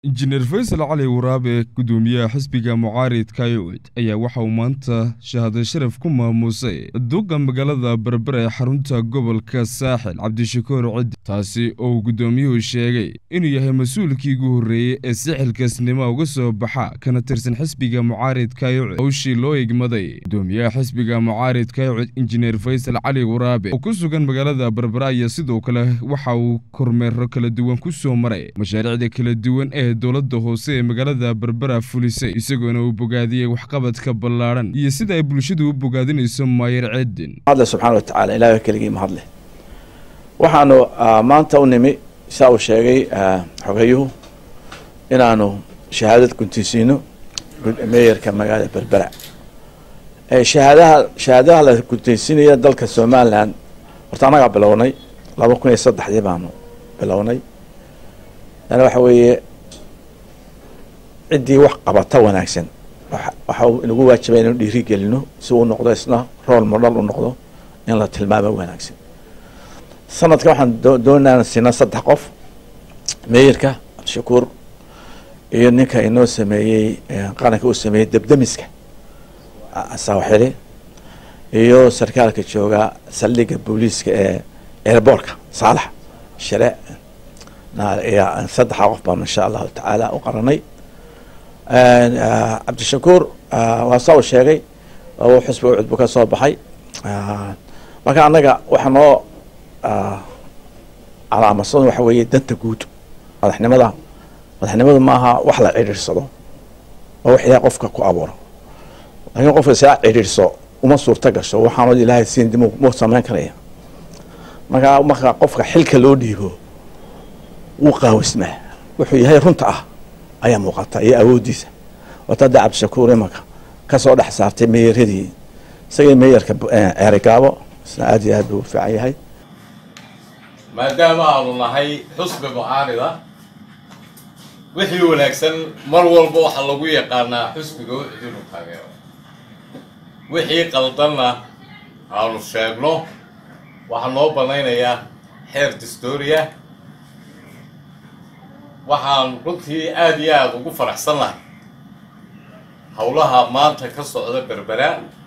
injineer faysal cali waraabe gudoomiyaha xisbiga mucaaridka yucud ayaa waxa uu maanta shahaado sharaf ku maamuusay duqa magaalada berbera ee xarunta gobolka saaxil cabdishakuur ciddi taasi oo uu gudoomiyuhu sheegay inuu yahay mas-uulkii ugu horreeyey ee sixilkaasnimo uga soo baxa kana tirsan xisbiga mucaaridka yucud howshii loo igmaday gudoomiyaha xisbiga mucaaridka yucud injineer faysal cali waraabe oo ku sugan magaalada berbera ayaa sidoo kale waxa uu kormeero kala duwan ku soo maray mashaariicda kala duwan ee dowladda hoose ee magaalada berbera fulisay isagoona uu bogaadiyey waxqabadka ballaadhan iyo sida ay bulshadu u bogaadinayso maayer ceedin mahadle subxaana wa tacaala ilahay keligii mahadle waxaanu maanta u nimi saa uu sheegay xogayuhu inaanu shahaadad guntisiino meeyarka magaalada berbera shahaadaha shahaadaha la guntaysiinaya dalka somalilan horta annagaa bilownay laba kun iyo saddexdii baanu bilownay yani waxa weeye ciddii wax qabata wanaagsan waxa inagu waajibay inanu dhiiri gelino si uu noqdo isna rool modhal u noqdo in la tilmaamo wanaagsan sanadka waxaan doonaan siinaa saddex qof meeyarka cabdishakuur iyo ninka inoo sameeyey qaranka uu sameeyey debdemiska saawaxili iyo sarkaalka jooga saldhiga booliiska ee airboortka saalax share saddexa qof baanu insha allahu tacaala u qaranay cabdishakuur waa saa uu sheegay uu xusbiga ucudbu ka soo baxay marka annaga waxa noo calaamadsan waxa weeye danta guud madaxnimada madaxnimadu maaha wax la cidhiirsado oo wax ilahay qofka ku abuuro laakiin qofka isaa cidhiirso uma suurta gasho waxaanoo ilaahay siin dib mu samayn karaya marka marka qofka xilka loo dhiibo wuu qaawismaa wuxuu yahay runta ah ayaa muuqata iyo awooddiisa wata hadda cabdishakuur imanka kasoo dhex saartay meeyaradii isagii meeyarka ceerigaabo isna aad iyo aad buu u fiican yahay maadaama aanu nahay xusbi mucaarida wixii wanaagsan mar walba waxaa lagu yaqaanaa xusbiga ucud inu taageero wixii qaldanna aanu sheegno waxaa noo banaynayaa xeer distoria waxaan runtii aada iyo aada ugu faraxsan lahay howlaha maanta ka socda berbera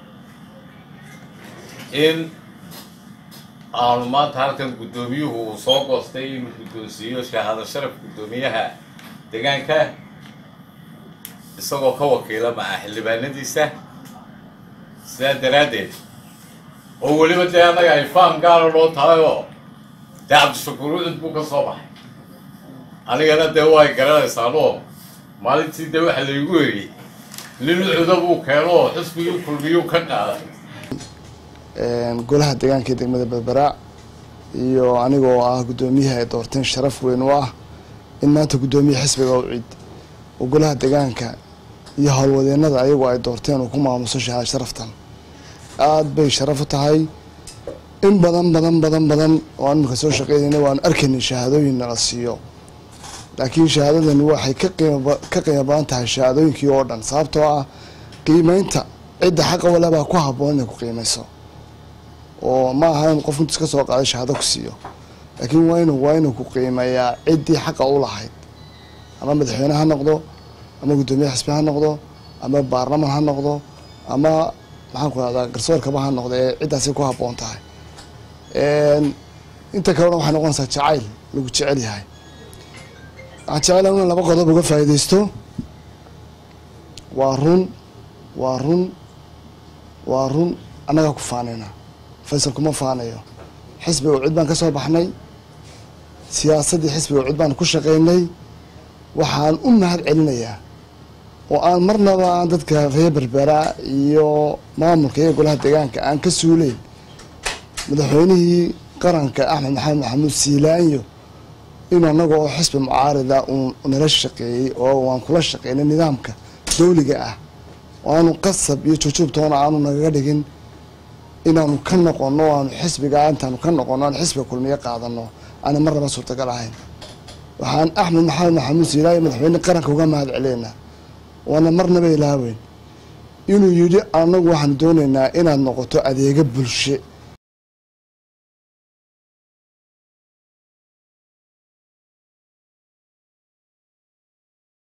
in aanu maanta halkan guddoomiyuhu uu soo goostay inuu guddoonsiiyo shahaado sharaf guddoomiyaha deegaanka isagoo ka wakiila maca xildhibaanadiisa sidaa daraaddeed oo weliba dee annaga ay faam gaala loo tahay oo dee cabdishakuur ucud buu ka soo baxay anigana dee way garanaysaanoo maalintii dee waxa laygu eriyey nin ucuda buu keeno oo xusbigii kulmiyuu ka qaaday golaha deegaanka ee degmada berbera iyo anigoo ah guddoomiyaha ay doorteen sharaf weyn u ah in maanta guddoomiya xisbiga ucid oo golaha deegaanka iyo howlwadeenada ayagu ay doorteen uu ku maamuso shahaad sharaftan aada bay sharaf u tahay in badan badan badan badan oo aan iminka soo shaqeynayna waanu arkaynay shahaadooyin nala siiyo laakiin shahaadadani waxay ka qiima ka qiimo badan tahay shahaadooyinkii oo dhan sababtoo ah qiimeynta cidda xaqa wale baa ku habboon inay ku qiimeyso oo ma aha in qof intus ka soo qaaday shahaado ku siiyo laakiin waa inu waa inuu ku qiimeeyaa ciddii xaqa u lahayd ama madaxweyne ha noqdo ama guddoomiye xisbi ha noqdo ama baarlaman ha noqdo ama maxaan ku rahdaa garsoorkaba ha noqdo ee ciddaasay ku habboon tahay inta kalena waxay noqonaysaa jacayl lagu jecel yahay waxaan jecelaha in laba qodob uga faa'iidaysto waa run waa run waa run annagaa ku faanayna faysal kuma faanayo xisbiga ucud baan ka soo baxnay siyaasaddii xisbiga ucud baan ku shaqaynay waxaan u mahad celinayaa oo aan marnaba aan dadka reer berbera iyo maamulka iyo golaha deegaanka aan ka suuleyn madaxweynihii qaranka axmed maxamed maxamuud siilaanyo inuu annaga oo xisbi mucaarida uu nala shaqeeyey oo waan kula shaqeynay nidaamka dawliga ah oo aanu qasab iyo jujuubtoona aanu nagaga dhigin inaanu ka noqono aanu xisbiga intaanu ka noqono aanu xisbiga kulmiyo qaadano aana marnaba suurtagal ahayn waxaan axmed maxamed maxamuud siilaanyo madaxweyne qaranka uga mahad celeynaa waana marnaba ilaaweyn inuu yidhi anagu waxaanu doonaynaa inaad noqoto adeega bulshe